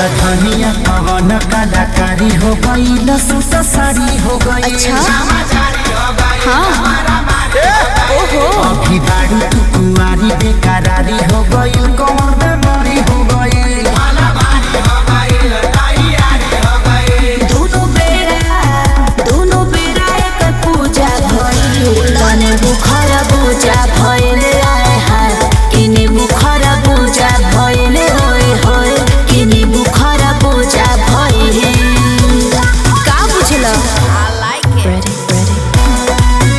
धनिया पवन कलाकारी हो गई सूट साड़ी हो गई अच्छा हाँ ओहो अभी बारू तू कुंवारी बेकरारी हो गई कौन बेमारी हो गई दोनों बेरा दोनों बेरा एक पूजा भइल तने बुखर पूजा भइल आए हाय किने बुखर पूजा भइल होय होय किने बुखर पूजा भइल का बुझल I like it ready ready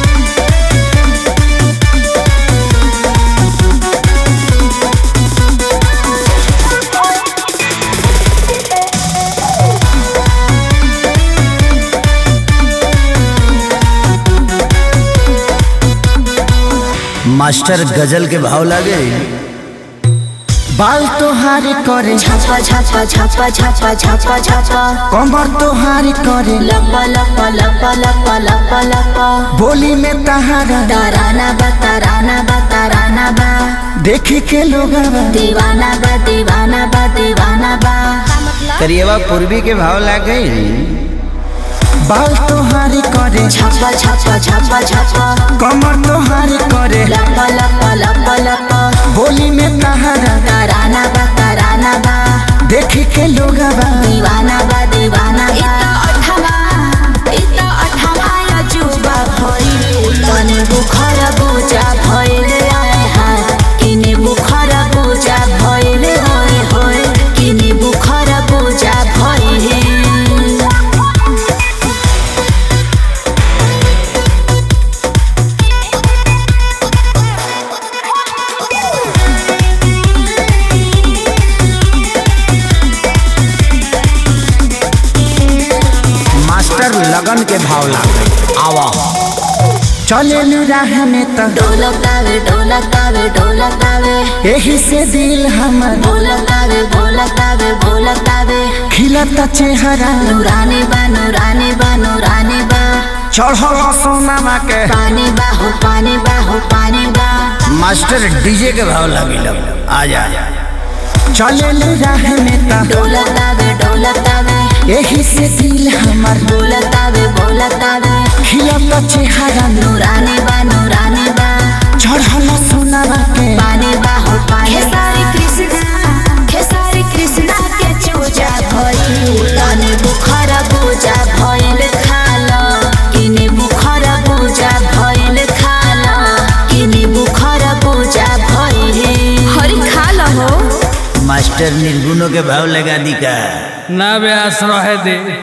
master गजल के भाव लागे बाल तोहारी करे छापा छापा छापा छापा छापा छापा कमर तोहारी करे लपा लपा लपा लपा लपा लपा बोली में तहारा ताराना बा ताराना बा ताराना बा देखे के लोग दीवाना बा दीवाना बा दीवाना बा करिएवा पूर्वी के भाव लागे बाल तोहारी करे छापा छापा छापा छापा कमर तोहारी करे लपा लपा लपा लपा बोली में तहारा ताराना बा ताराना बा देखे के लोग दीवाना बा दीवाना बा अठमा इता अठमा अजूबा भइल तने बुखर पूजा भइल आए हाय किने बुखर पूजा भइल होय होय किने बुखर पूजा भइल मास्टर लगन के भाव लागे आवा चले राह में तो ढोलकावे ढोलकावे ढोलकावे यही से दिल हमर बोलकावे बोलकावे बोलकावे खिलता चेहरा नूरानी बा नूरानी बा नूरानी बा चढ़ल सोनामा के पानी बा हो पानी बा हो पानी बा मास्टर डीजे के भाव लगे आ जा चले राह में तो ढोलकावे ढोलकावे यही से दिल हमर बोलकावे बोलकावे खिलता चेहरा नूरानी बा नूरानी बा चढ़ल सोनामा के पानी बा हो पानी खेसारी कृष्णा खेसारी कृष्णा के चूजा भइल तने बुखर पूजा भइल खाल किने बुखर पूजा भइल खाल किने बुखर पूजा भइल हरि खाल हो मास्टर निर्गुणों के भाव लगा दी का ना व्यास रहे दे